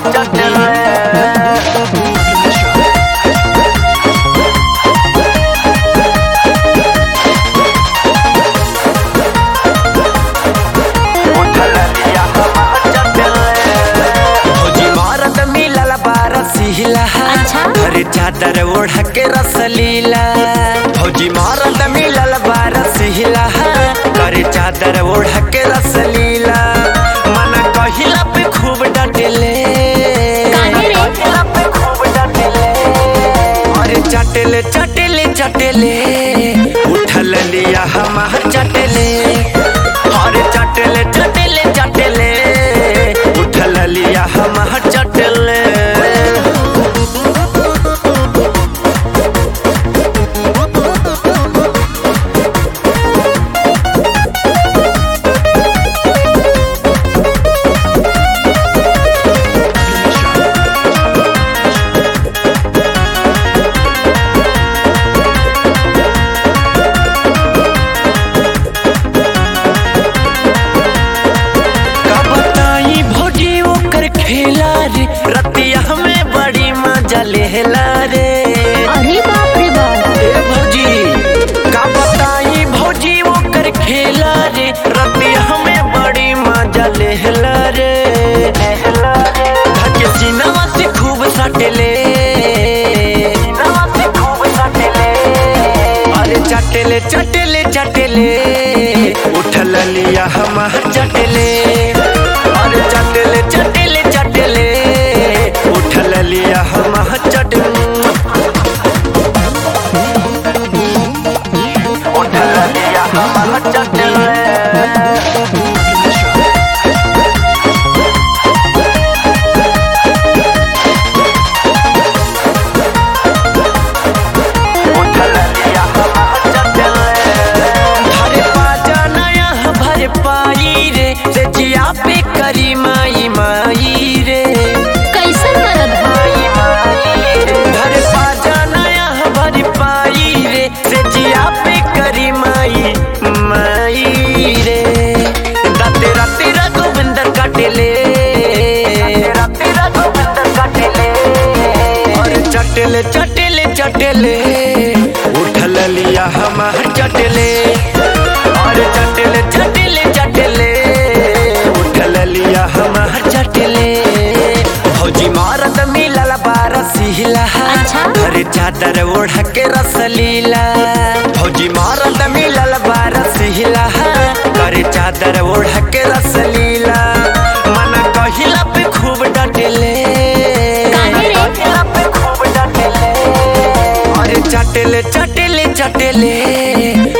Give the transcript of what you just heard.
भौजी मारत मिलल बारसीला अच्छा। घरे चादर ओढ़ के रसलीला भौजी मारत मिलल बारसीला घरे चादर ओढ़ के रसलीला मन कहिला पे खूब डटले काहे रे? कहिला पे खूब डटले अरे चटले चटले चटले उठल लिया हम चटले अरे चटले चटले चटले उठल लिया हम चटले का बताई भौजी ओकर खेला रे रतिया में बड़ी मजा लेला रे अरे बाप रे बाप ए भौजी का बताई भौजी ओकर खेला रे रतिया में बड़ी मजा लेला रे धके सीनावा से खूब सटले सीनावा से खूब सटले अरे चटले चटले चटले उठल लिया हम चटले अरे चटले चटले चटले उठल लिया हम चटले उठल लिया हम चटले भरे पाजा नया भरे पाई रे से जिया पे करी माई माई रे कैसन मरद बा? भरे पाजा नया भरे पाई रे से जिया पे करी माई माई रे राते राते रघुविंदर काटेले राते रघुविंदर काटेले अरे चटेले चटेले चटेले उठल लिया हम चटेले अरे चटेले चटेले चटेले उठल लिया हम चटेले भौजी मारत मिलल बारसीला अच्छा। घरे चादर ओढ़ के रसलीला भौजी मारत मिलल बारसीला घरे चादर ओढ़ के रसलीला मन कहिला पे खूब डटले काहे रे? कहिला पे खूब डटले अरे चटले चटले चटले